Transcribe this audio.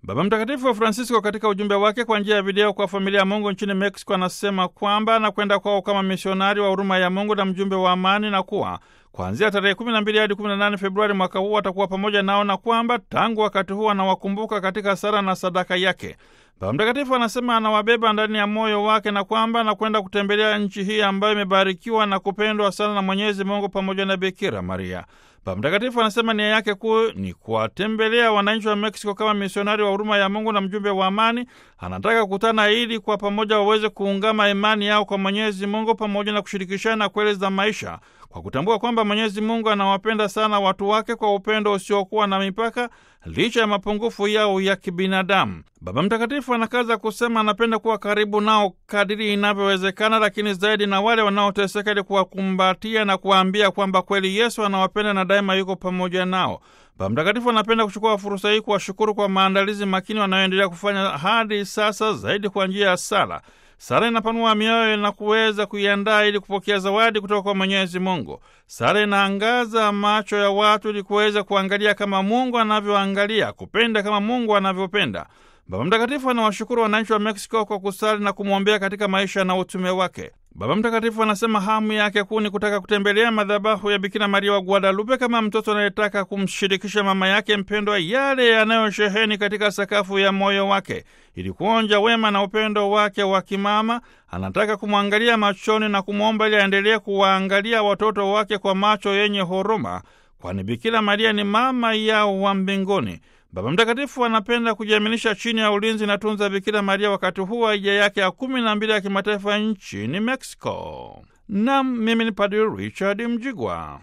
Baba Mtakatifu Francisco katika ujumbe wake kwa njia ya video kwa familia ya Mungu nchini Mexico anasema kwamba anakwenda kwao kama misionari wa huruma ya Mungu na mjumbe wa amani, na kuwa kuanzia tarehe 12 hadi 18 Februari mwaka huu atakuwa pamoja nao, na kwamba tangu wakati huu anawakumbuka katika sala na sadaka yake. Baba Mtakatifu anasema anawabeba ndani ya moyo wake na kwamba anakwenda kutembelea nchi hii ambayo imebarikiwa na kupendwa sana na Mwenyezi Mungu pamoja na Bikira Maria. Baba Mtakatifu anasema nia yake kuu ni kuwatembelea wananchi wa Meksiko kama misionari wa huruma ya Mungu na mjumbe wa amani. Anataka kukutana ili kwa pamoja waweze kuungama imani yao kwa Mwenyezi Mungu pamoja na kushirikishana kweli za maisha kwa kutambua kwamba Mwenyezi Mungu anawapenda sana watu wake kwa upendo usiokuwa na mipaka licha ya mapungufu yao ya kibinadamu. Baba Mtakatifu anakaza kusema anapenda kuwa karibu nao kadiri inavyowezekana, lakini zaidi na wale wanaoteseka, ili kuwakumbatia na kuwaambia kwamba kweli Yesu anawapenda na daima yuko pamoja nao. Baba Mtakatifu anapenda kuchukua fursa hii kuwashukuru kwa maandalizi makini wanayoendelea kufanya hadi sasa, zaidi kwa njia ya sala. Sala inapanua mioyo na kuweza kuiandaa ili kupokea zawadi kutoka kwa Mwenyezi Mungu. Sala inaangaza macho ya watu ili kuweza kuangalia kama Mungu anavyoangalia, kupenda kama Mungu anavyopenda. Baba Mtakatifu anawashukuru wananchi wa Meksiko kwa kusali na kumwombea katika maisha na utume wake. Baba Mtakatifu anasema hamu yake kuu ni kutaka kutembelea madhabahu ya Bikira Maria wa Guadalupe kama mtoto anayetaka kumshirikisha mama yake mpendwa yale yanayosheheni katika sakafu ya moyo wake. Ili kuonja wema na upendo wake wa kimama, anataka kumwangalia machoni na kumwomba ili aendelee kuwaangalia watoto wake kwa macho yenye huruma, kwani Bikira Maria ni mama yao wa mbinguni. Baba Mtakatifu anapenda kujiaminisha chini ya ulinzi na tunza Bikira Maria wakati huu wa hija yake ya kumi na mbili ya kimataifa nchini Mexico. Nam, mimi ni Padri Richard Mjigwa.